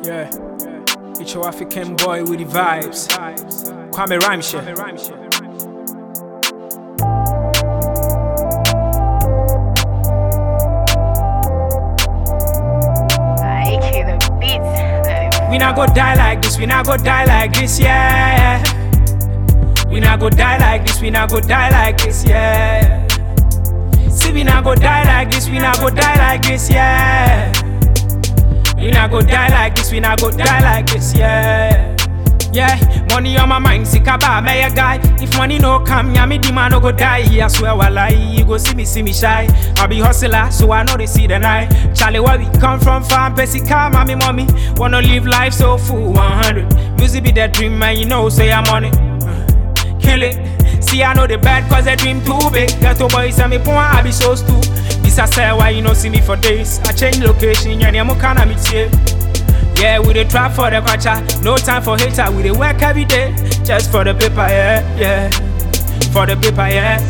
Yeah. It's your African boy with the vibes. Kwame Rhymeshare. AK the beats. We not go die like this, we not go die like this, yeah. We not go die like this, we not go die like this, yeah. See, we not go die like this, we not go die like this, yeah. We not go die like this, we not go die like this, yeah. Yeah, money on my mind, sick about me a guy. If money no come, yeah, me the man no go die. I swear, wallahi, you go see me, see me shy. I be hustler, so I know they see the night. Charlie, where we come from, fam, Pessy, car, mommy, mommy. Wanna live life so full, 100. Music be that dream, man, you know, say I'm on it. Kill it. See, I know the bad cause the dream too big. Ghetto boys and me point, I be so stu. This I say why you no see me for days. I change location, yeah, yeah, kind of meet here. Yeah, we dey trap for the culture. No time for hater. We dey work every day just for the paper. Yeah, yeah. For the paper. Yeah,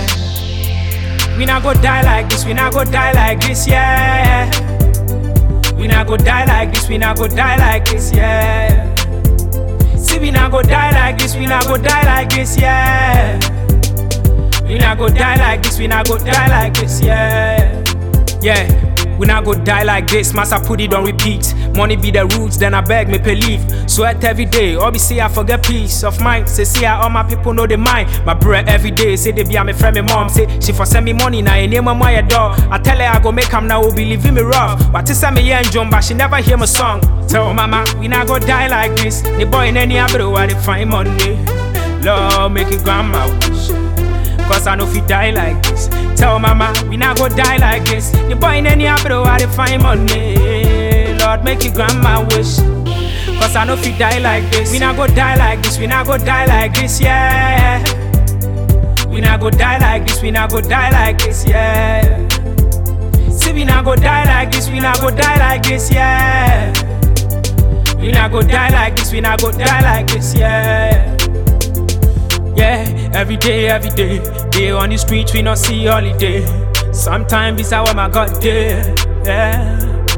yeah. We not go die like this. We not go die like this. Yeah. We not go die like this. We not go die like this. Yeah. See, we not go die like this. We not go die like this. Yeah. We not go die like this. We not go die like this. Yeah. Yeah. We not go die like this, massa put it on repeat. Money be the roots, then I beg me believe. Sweat every day, obviously I forget peace of mind. Say, see how all my people know they mind. My bread every day, say they be a me friend, me mom. Say, she for send me money, now you name my door. I tell her I go make am now, will be leaving me rough. But to send me yeah and John, but she never hear my song. Tell mama, we not go die like this. The boy in any abro, why they find money. Lord, make it grandma wish. Cause I know if you die like this. Tell mama, we not go die like this. The boy in any abro, I dey find money. Lord, make your grandma wish. Cause I know if you die like this. We not go die like this, we not go die like this, yeah. We not go die like this, we not go die like this, yeah. See, we not go die like this, we not go die like this, yeah. We not go die like this, we not go die like this, yeah. Yeah, every day, every day. Day on the streets, we not see holiday. Sometimes it's how my God day. Yeah.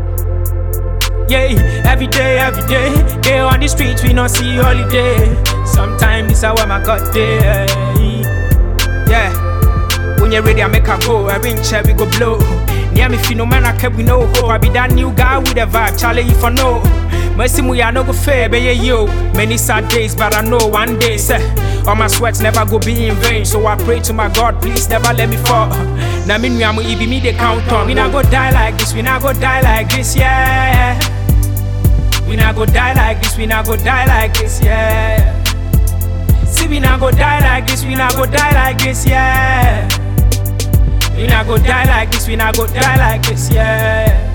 Yeah, every day, every day. Day on the streets, we not see holiday. Sometimes it's how my God day. Yeah. When you're ready, I make a go. Every inch we go blow. Near me, feel no man, I kept we no hope. I be that new guy with a vibe. Charlie, if I know. Mercy, me, I no go fair, but yeah, yo. Many sad days, but I know one day, say. All my sweats never go be in vain. So I pray to my God, please never let me fall. Now, me, I'm be me, they count on. We not go die like this, we not go die like this, yeah. We not go die like this, we not go die like this, yeah. See, we not go die like this, we not go die like this, yeah. We not go die like this, we not go die like this, yeah.